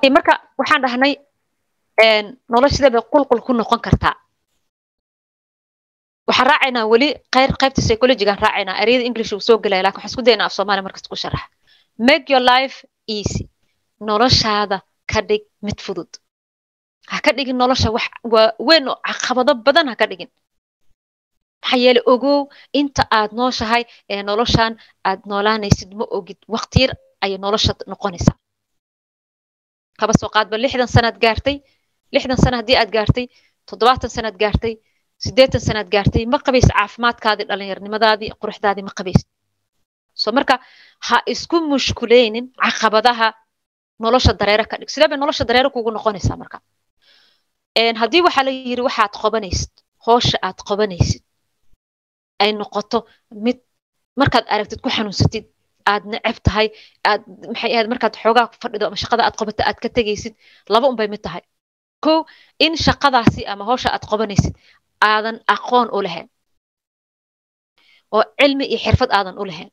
marka waxaan dhahnay noloshada bay qulqul ku noqon kartaa waxaan raacaynaa weli qayr qaybta psychologigaan raacaynaa ereyada english uu soo gelaya lakin waxaan isku daynaa af soomaaliya markasta ku sharaxa make your life easy noloshaada ka dhig mid fudud ha ka dhigin nolosha wax waa weyn oo caqabado badan ha ka dhigin maxaa yeele ogow inta aad nooshahay ee noloshan aad noolaanaysid ma ogid waqtiyar ayay nolosha noqonaysaa kaba soo qaadba lixdan sanaad gaartay lixdan sana haddii aad gaartay toddobaatan sanaad gaartay siddeetan sanaad gaartay ma qabaysid caafimaadkaadii dhallinyarnimadaadii quruxdaadii ma qabaysid so marka ha isku mushkuleynin caqabadaha nolosha dareere ka dhig sidee bay nolosha dareere kugu noqonaysaa marka haddii waxaa la yiri waxaad qobanaysid hoosha aad qobanaysid ay noqoto mid markaad aragtid ku xanuunsatid aad neceb tahay aad maxay ahayd markaad xoogaa fadhido ama shaqada aad qabato aad ka tegaysid laba unbay mid tahay ko in shaqadaasi ama howsha aad qabanaysid aadan aqoon u lahayn oo cilmi iyo xirfad aadan u lahayn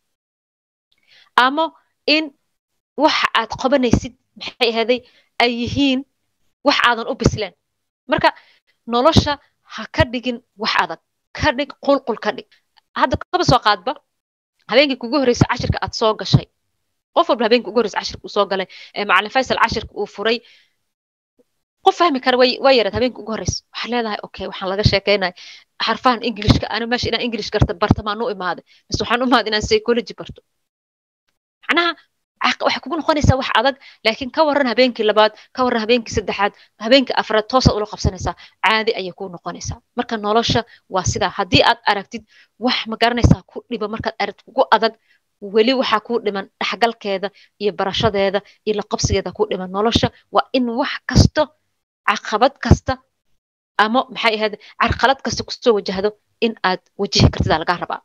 ama in waxa aad qabanaysid maxay ahaday ay yihiin wax aadan u bisleen marka nolosha ha ka dhigin wax adag ka dhig qulqul ka dhig hadda kaba soo qaadba habeenkii kugu horreysay cashirka aad soo gashay qof walba habeenkii ugu horreysay cashirka uu soo galay ee macalin faysal cashirka uu furay qof fahmi kara way way yaraed habeenkii ugu horreysa waxaa leedahay okay waxaan laga sheekeynaya xarfahan englishka ana meesha inaan english garta barta maan u imaaday mise waxaan u imaaday inaan psychology barto macnaha waxay kugu noqonaysaa wax adag laakiin ka waran habeenkii labaad ka waran habeenkii saddexaad habeenkii afraad toosaad ula qabsanaysaa caadi ayay kuu noqonaysaa marka nolosha waa sidaa haddii aad aragtid wax ma garanaysaa ku dhiba markaad aragtid kugu adag weli waxaa kuu dhiman dhexgalkeeda iyo barashadeeda iyo la qabsigeeda kuu dhiman nolosha waa in wax kasto caqabad kasta ama maxay ahayd carqalad kasta kusoo wajahdo in aad wajihi kartidaa lagaa rabaa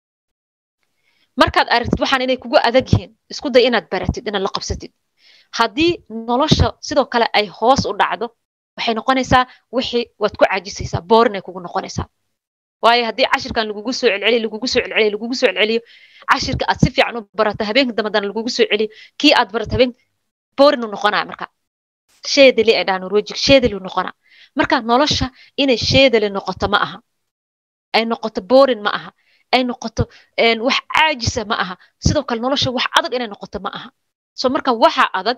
markaad aragtid waxaan inay kugu adag yihiin isku day inaad baratid inaad la qabsatid haddii nolosha sidoo kale ay hoos u dhacdo waxay noqonaysaa wixii waad ku caajisaysaa boorin ay kugu noqonaysaa waayo haddii cashirkan lagugu soo celceliyo lagugu soo celceliyo lagugu soo celceliyo cashirka aad si fiican u barato habeenka dambadana lagugu soo celiyo kii aad barato habeen boorin u noqonaya marka sheedali ay dhahaan norwejig sheedali noqonaa marka nolosha inay sheedali noqoto ma aha ay noqoto boorin ma aha ay noqoto wax caajisa ma aha sidoo kale nolosha wax adag inay noqoto ma aha so marka waxa adag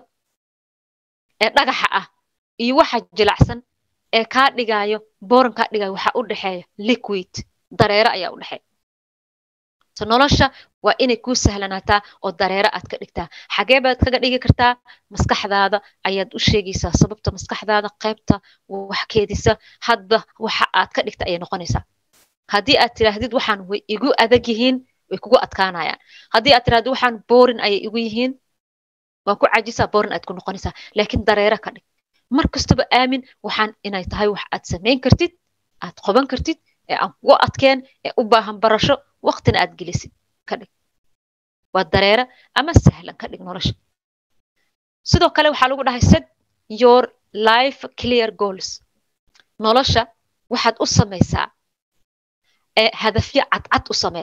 ee dhagaxa ah iyo waxa jilacsan ee kaa dhigaayo booran kaa dhigaayo waxa u dhexeeya liquid dareere ayaa u dhexeeya so nolosha waa inay kuu sahlanaataa oo dareere aad ka dhigtaa xagee baad kaga dhigi kartaa maskaxdaada ayaad u sheegaysaa sababta maskaxdaada qaybta wax keedisa hadba waxa aad ka dhigta ayay noqonaysaa haddii aad tiraahdid waxaan way igu adag yihiin way kugu adkaanayaan haddii aad tirahdid waxaan boorin ayay igu yihiin waan ku cajisaa boorin aad ku noqonaysaa laakiin dareere ka dhig mar kastaba aamin waxaan inay tahay wax aad samayn kartid aad qoban kartid ee aan kugu adkeen ee u baahan barasho waqtina aad gelisid ka dhig waa dareere ama sahlan ka dhig nolosha sidoo kale waxaa lagu dhahay set your life clear goals nolosha waxaad u samaysaa ee hadafyo cadcad u samee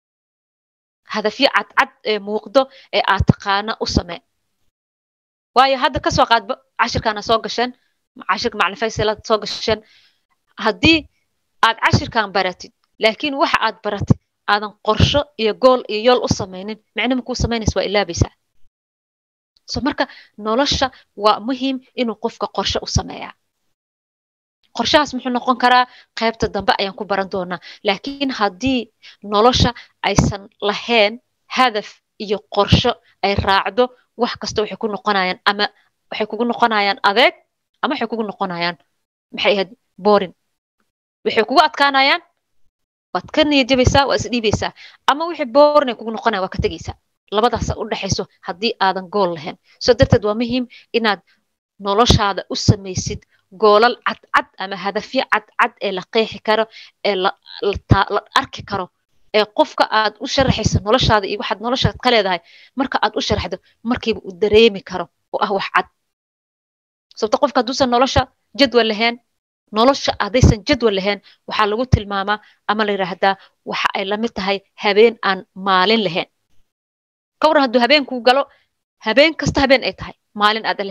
hadafyo cadcad ee muuqdo ee aad taqaana u samee waayo hadda kasoo qaadba cashirkaana soo gasheen cashirka macalin faysalaad soo gasheen haddii aad cashirkan baratid laakiin waxa aad baratid aadan qorsho iyo gool iyo yool u samaynin micno makuu samaynaysa waa ilaabaysaa so marka nolosha waa muhiim inuu qofka qorsho u sameeyaa qorshahaas muxuu noqon karaa qaybta dambe ayaan ku baran doonaa laakiin haddii nolosha aysan lahayn hadaf iyo qorsho ay raacdo wax kasta waxay ku noqonayaan ama waxay kugu noqonayaan adeeg ama waxay kugu noqonayaan maxay ahayd boring waxay kugu adkaanayaan waad ka niyadjabaysaa waa isdhiibaysaa ama wixii boring ay kugu noqonayaan waa ka tegaysaa labadaasa u dhexayso haddii aadan gool lahayn soo darteed waa muhiim inaad noloshaada u samaysid goolal cadcad ama hadafyo cadcad ee la qeexi karo ee la arki karo ee qofka aad u sharaxayso noloshaada iyo waxaad noloshaad ka leedahay marka aad u sharaxdo markiiba uu dareemi karo oo ah wax cad sababto qofka hadduusan nolosha jadwal lahayn nolosha haddaysan jadwal lahayn waxaa lagu tilmaamaa ama la yidhaahdaa waxa ay lamid tahay habeen aan maalin lahayn ka waran hadduu habeenkuu galo habeen kasta habeen ay tahay maalin aadan lahayn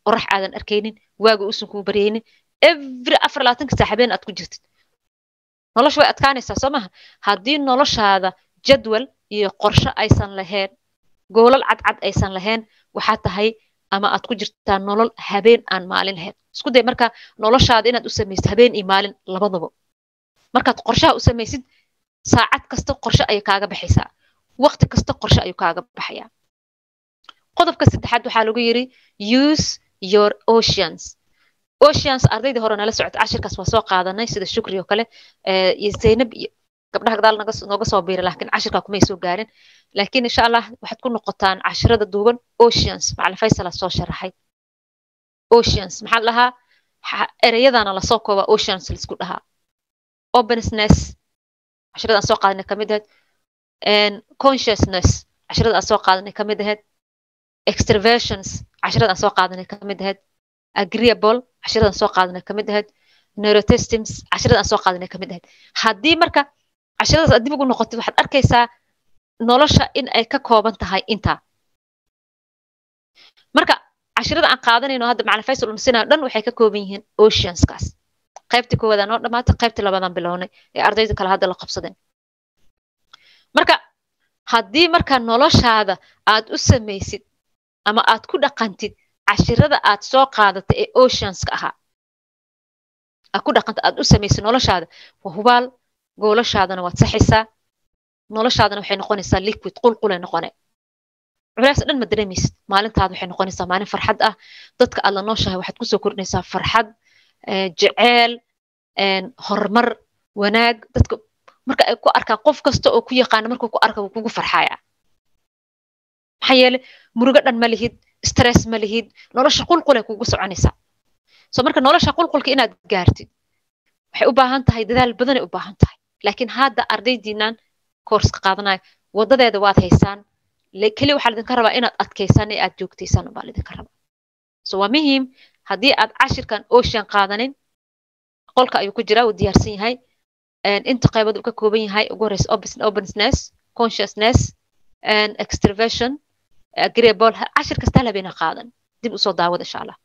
qorax aadan arkaynin waaga uusan kuu baryaynin every afar labaatanka saa habeen aad ku jirtid nolosha way adkaanaysaa soo maha haddii noloshaada jadwal iyo qorshe aysan lahayn goolal cadcad aysan lahayn waxaa tahay ama aad ku jirtaa nolol habeen aan maalin lahayn isku day marka noloshaada inaad u samaysid habeen iyo maalin labadaba markaad qorshaha u samaysid saacad kasta qorshe ayay kaaga baxaysaa waqti kasta qorshe ayuu kaaga baxayaa qodobka saddexaad waxaa lagu yiri use your oceans oceans ardaydii hore nala socota cashirkaas waa soo qaadanay sida shukri oo kale iyo zaynab iyo gabdhaha gadaal nooga soo biira laakiin cashirkaa kumay soo gaarin laakiin insha allah waxaad ku noqotaan cashirada duuban oceans macalin faysala soo sharaxay oceans maxaa la dhahaa ereyadana lasoo koobaa oceans laisku dhahaa openness cashirada aan soo qaadanay kamid ahayd consciousness cashirada aan soo qaadanay kamid ahayd extraversions cashirada aan soo qaadanay kamid ahayd agreeable cashirada aan soo qaadanay kamid ahayd neurotestyms cashirada aan soo qaadanay kamid ahayd haddii marka cashiradaas aad dib ugu noqotid waxaad arkaysaa nolosha in ay ka kooban tahay intaa marka cashirada aan qaadanayno hadda macalin faysal unsinayo dhan waxay ka kooban yihiin oceanskaas qaybtii koowaadaan noo dhamaatay qaybtii labaadaan bilownay ee ardayda kale hadda la qabsadeen marka haddii marka noloshaada aad u samaysid ama aad ku dhaqantid cashirada aad soo qaadatay ee oceanska ahaa aad ku dhaqanta aad u samaysid noloshaada waa hubaal goolashaadana waad saxaysaa noloshaadana waxay noqonaysaa liquid qulqulay noqone culays dhan ma dareemaysid maalintaada waxay noqonaysaa maalin farxad ah dadka aad la nooshahay waxaad kusoo kordhinaysaa farxad jeceel horumar wanaag dadka marka ay ku arkaan qof kasta oo ku yaqaana markuu ku arka wuu kugu farxaya maxaa yeele murugo dhan ma lihid stress ma lihid nolosha qulqulay kugu soconaysaa so marka nolosha qulqulka inaad gaartid waxay u baahan tahay dadaal badanay u baahan tahay laakiin hadda ardaydiinan koorska qaadanaya wadadeeda waad haysaan keli waxaa lidinka rabaa inaad adkaysaan ee aad joogtaysaan baa lidinka rabaa so waa muhiim haddii aad cashirkan ocean qaadanin qolka ayuu ku jiraa uu diyaarsan yahay inta qaybood uu ka kooban yahay ugu horeysa openness consciousness extraversion agreeable cashir kasta hal habeena qaadan dib usoo daawada insha allah